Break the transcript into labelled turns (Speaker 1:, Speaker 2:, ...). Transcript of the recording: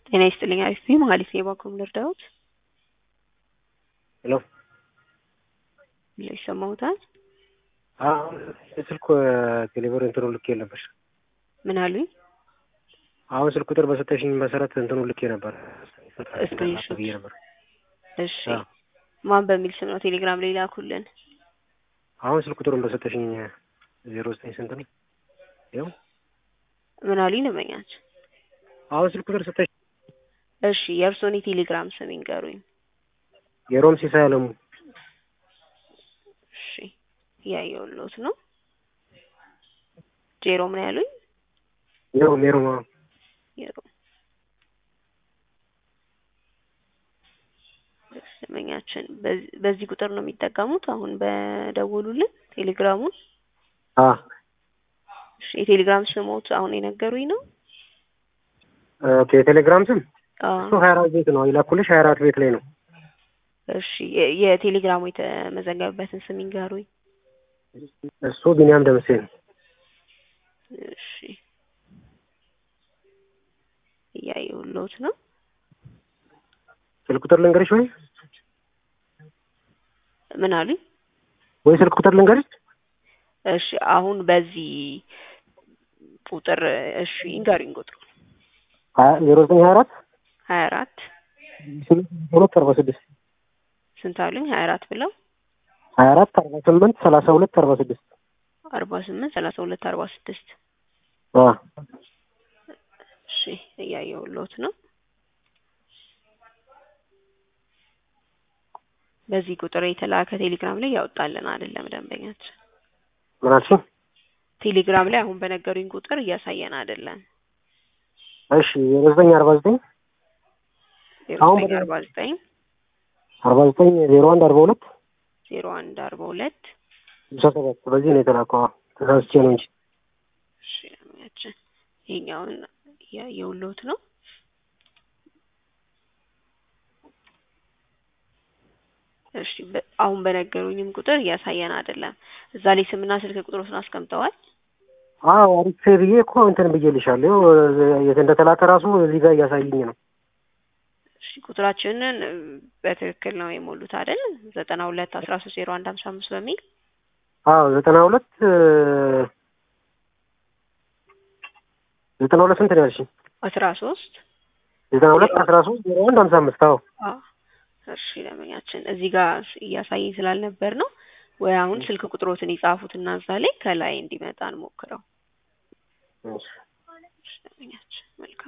Speaker 1: ጤና ይስጥልኝ አሪፍ ነኝ መሀሌት ነኝ ባንኮም ልርዳዎት
Speaker 2: ሄሎ
Speaker 1: ብለው ይሰማዎታል
Speaker 2: አሁን ስልክ ቴሌብር እንትኑ ልኬ ነበር።
Speaker 1: ምን አሉኝ
Speaker 2: አሁን ስልክ ቁጥር በሰጠሽኝ መሰረት እንትኑ ልኬ ነበር
Speaker 1: ስክሪንሾት
Speaker 2: ብዬ ነበር።
Speaker 1: እሺ
Speaker 2: አዎ።
Speaker 1: ማን በሚል ስም ነው ቴሌግራም ላይ ላኩልን
Speaker 2: አሁን ስልክ ቁጥሩን በሰጠሽኝ ዜሮ ዘጠኝ ስንት ነው? ይኸው
Speaker 1: ምን አሉኝ ልመኛች
Speaker 2: አሁን ስልክ ቁጥር ሰጠሽ
Speaker 1: እሺ የእርስዎን የቴሌግራም ስም ይንገሩኝ
Speaker 2: የሮም ሲሳይ አለሙ
Speaker 1: እሺ እያየሁልዎት ነው ጄሮ ምን ያሉኝ
Speaker 2: የሮም የሮም አዎ።
Speaker 1: የሮ ደንበኛችን በዚህ- በዚህ ቁጥር ነው የሚጠቀሙት አሁን በደወሉልን ቴሌግራሙን
Speaker 2: አ
Speaker 1: እሺ የቴሌግራም ስሞት አሁን የነገሩኝ ነው
Speaker 2: ኦኬ የቴሌግራም ስም
Speaker 1: አዎ
Speaker 2: እሱ ሀያ አራት ቤት ነው የላኩልሽ ሀያ አራት ቤት ላይ ነው።
Speaker 1: እሺ የ- የቴሌግራሙ የተመዘገበበትን ስም ይንገሩኝ
Speaker 2: እሱ ቢኒያም ደምሴ ነው።
Speaker 1: እሺ እያየሁልዎት ነው
Speaker 2: ስልክ ቁጥር ልንገርሽ ወይ
Speaker 1: ምን አሉኝ
Speaker 2: ወይ ስልክ ቁጥር ልንገርሽ?
Speaker 1: እሺ አሁን በዚህ ቁጥር እሺ ይንገሩኝ ቁጥሩ
Speaker 2: ሀያ ዜሮ ዘጠኝ ሀያ አራት
Speaker 1: ሀያ አራት
Speaker 2: ስምንት ሁለት አርባ ስድስት
Speaker 1: ስንት አሉኝ ሀያ አራት ብለው
Speaker 2: ሀያ አራት አርባ ስምንት ሰላሳ ሁለት አርባ ስድስት
Speaker 1: አርባ ስምንት ሰላሳ ሁለት አርባ ስድስት
Speaker 2: አ
Speaker 1: እሺ እያየሁልዎት ነው በዚህ ቁጥር የተላከ ቴሌግራም ላይ ያወጣልን አይደለም ደንበኛችን
Speaker 2: ምን አልሽኝ?
Speaker 1: ቴሌግራም ላይ አሁን በነገሩኝ ቁጥር እያሳየን አይደለም
Speaker 2: እሺ ዜሮ ዘጠኝ አርባ ዘጠኝ
Speaker 1: ዜሮ
Speaker 2: አሁን
Speaker 1: ዘጠኝ
Speaker 2: በደንብ-
Speaker 1: አርባ ዘጠኝ
Speaker 2: አርባ ዘጠኝ ዜሮ አንድ አርባ ሁለት
Speaker 1: ዜሮ አንድ አርባ ሁለት
Speaker 2: ስልሳ ሰባት በዚህ ነው የተላከው። አዎ፣ ተሳስቼ ነው እንጂ
Speaker 1: እሺ ደንበኛችን ይሄኛውን እያየሁልዎት ነው እሺ በ- አሁን በነገሩኝም ቁጥር እያሳየን አይደለም እዛ ላይ ስምና ስልክ ቁጥሮትን አስቀምጠዋል
Speaker 2: አዎ አሪፍ ብዬ እኮ እንትን ብዬልሻለሁ። ይኸው የት እንደተላከ ራሱ እዚህ ጋር እያሳየኝ ነው።
Speaker 1: እሺ ቁጥራችንን እ፣ በትክክል ነው የሞሉት አይደል ዘጠና ሁለት አስራ ሶስት ዜሮ አንድ ሀምሳ አምስት በሚል
Speaker 2: አዎ ዘጠና ሁለት ዘጠና ሁለት ስንት ነው ያልሽኝ?
Speaker 1: አስራ ሶስት
Speaker 2: ዘጠና ሁለት አስራ ሶስት ዜሮ አንድ ሀምሳ አምስት አዎ
Speaker 1: አዎ እሺ ደንበኛችን እዚህ ጋር እያሳየኝ ስላልነበር ነው ወይ አሁን ስልክ ቁጥሮትን የጻፉትና እዛ ላይ ከላይ እንዲመጣ እንሞክረው
Speaker 2: እሺ።
Speaker 1: እሺ ደንበኛችን መልካም